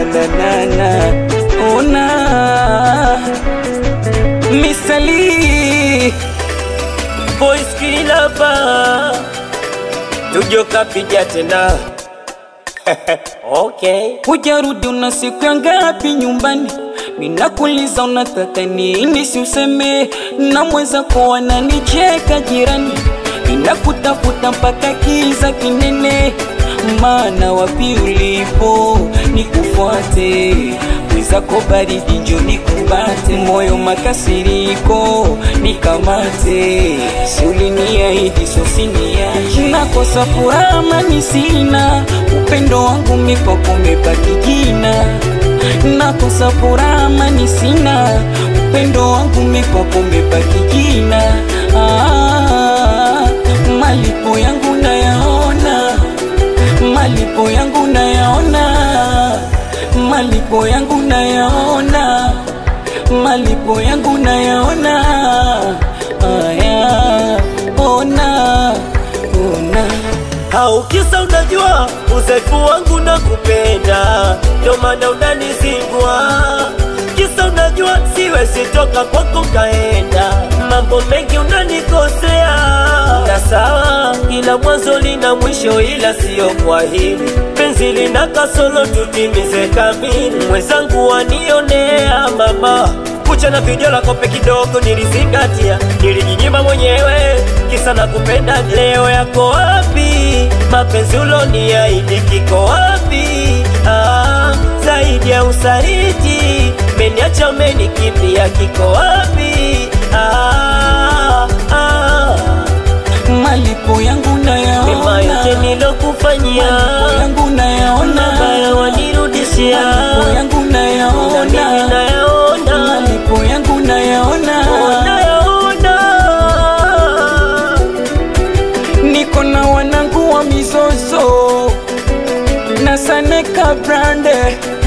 na na na ona misali Boys kila ba Tujo kapiga tena Okay hujarudi una siku ya ngapi nyumbani minakuliza unataka nini si useme na mweza kuwa nanicheka jirani ninakutafuta mpaka kiza kinene maana wapi ulipo nikufuate mwezako baridi njo nikumbate moyo makasiriko nikamate siuliniahidi sosiniache nakosa furaha mani sina upendo wangu mipoko mebaki jina nakosa furaha mani sina upendo wangu mipoko mebaki jina ah, malipo yangu nayaona malipo yangu nayaona malipo yangu nayaona malipo yangu nayaona aya ona ona Au kisa unajua udhaifu wangu na kupenda Ndo maana unanizingua Kisa unajua siwezi toka kwako kaenda Mambo mengi unanikosea Na sawa ila mwanzo lina mwisho ila siyo kwa hili Penzi lina kasolo tutimize kamili Mwenzangu wanionea mama kucha na video la kope kidogo nilizingatia, nilijinyima mwenyewe kisa na kupenda. Leo yako wapi? Mapenzi uloniahidi kiko wapi? Ah, zaidi ya usaliti meniacha, umenikimbia, kiko wapi? Ah, ah, malipo yangu mema yote nayaona nilokufanyia malipo yangu nayaona mabaya wanirudishia, malipo yangu na mimi nayaona nayaona malipo yangu nayaona nayaona niko na wanangu wa mizozo na saneka brande